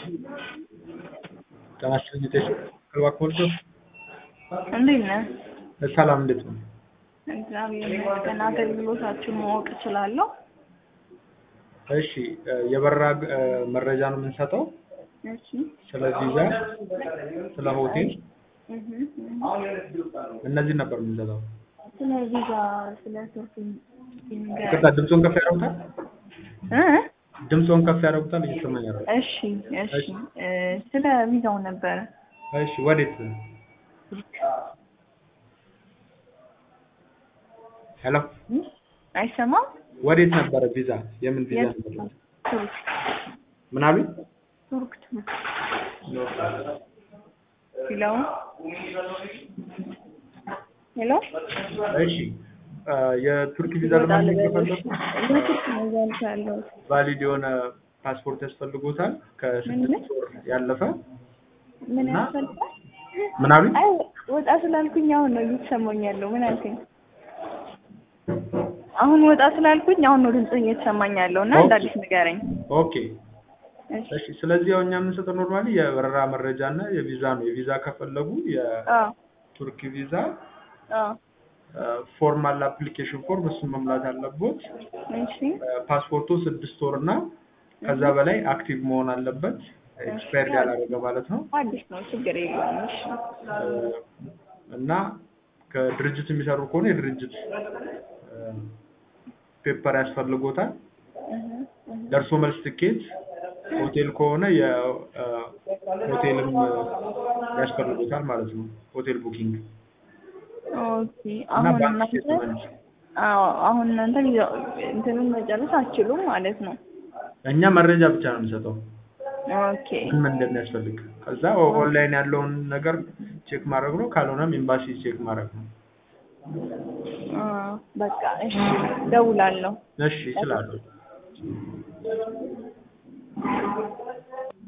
ጤና ይስጥልኝ ጤና እባክዎት እንዴት ነህ? ሰላም እንዴት ነው? እግዚአብሔር ይመስገን። አገልግሎታችሁን ማወቅ እችላለሁ? እሺ የበረራ እ መረጃ ነው የምንሰጠው እሺ ስለ ቪዛ፣ ስለ ሆቴል እህ እነዚህን ነበር የምንሰጠው። ስለ ቪዛ ስለ ቱርክ ይቅርታ ድምፆን ከፍ ያደርጉታል? እ ድምፆን ከፍ ያደርጉታል? እየሰማኝ አይደለም። እሺ እሺ እ ስለ ቪዛው ነበረ። እሺ ወዴት? ሄሎ አይሰማም? ወዴት ነበረ ቪዛ? የምን ቪዛ የት? ነበር? ቱርክ ምን አሉኝ? ቱርክ ቱርክ ሄሎ ሄሎ እሺ እ የቱርክ ቪዛ ለማግኘት ከፈለጉ ለቱርክ ነው እያልኩ ያለሁት። ቫሊድ የሆነ ፓስፖርት ያስፈልጎታል ከስድስት ወር ያለፈ ምን እና- ያስፈልጋል? ምን አሉኝ? አይ ወጣ ስላልኩኝ አሁን ነው እየተሰማኝ ያለው። ምን አልከኝ? አሁን ወጣ ስላልኩኝ አሁን ነው ድምጽ እየተሰማኝ ያለው እና እንደ አዲስ ንገረኝ። ኦኬ እሺ እሺ ስለዚህ ያው እኛ የምንሰጠው ኖርማሊ የበረራ መረጃ እና የቪዛ ነው። የቪዛ ከፈለጉ አዎ የቱርክ ቪዛ አዎ ፎርማል አፕሊኬሽን ፎርም እሱን መሙላት አለቦት። እሺ ፓስፖርቱ ስድስት ወር እና ከዛ በላይ አክቲቭ መሆን አለበት። ኤክስፓየርድ ያላደረገ ማለት ነው። አዲስ ነው ችግር የለውም። እሺ እ እና ከድርጅት የሚሰሩ ከሆነ የድርጅት ፔፐር ያስፈልጎታል። እህ እህ ደርሶ መልስ ትኬት፣ ሆቴል ከሆነ የሆቴልም ያስፈልጎታል ማለት ነው። ሆቴል ቡኪንግ ኦኬ እና አሁን ባንክ እናንተ ስቴትመንት አዎ አሁን እናንተ ቪዛ እንትኑን መጨረስ አትችሉም ማለት ነው። እኛ መረጃ ብቻ ነው የምንሰጠው ኦኬ ምን ምን እንደሚያስፈልግ። ከዛ ኦንላይን ያለውን ነገር ቼክ ማድረግ ነው። ካልሆነም ኤምባሲ ቼክ ማድረግ ነው። አ በቃ እሺ እደውላለሁ። እሺ ይችላሉ።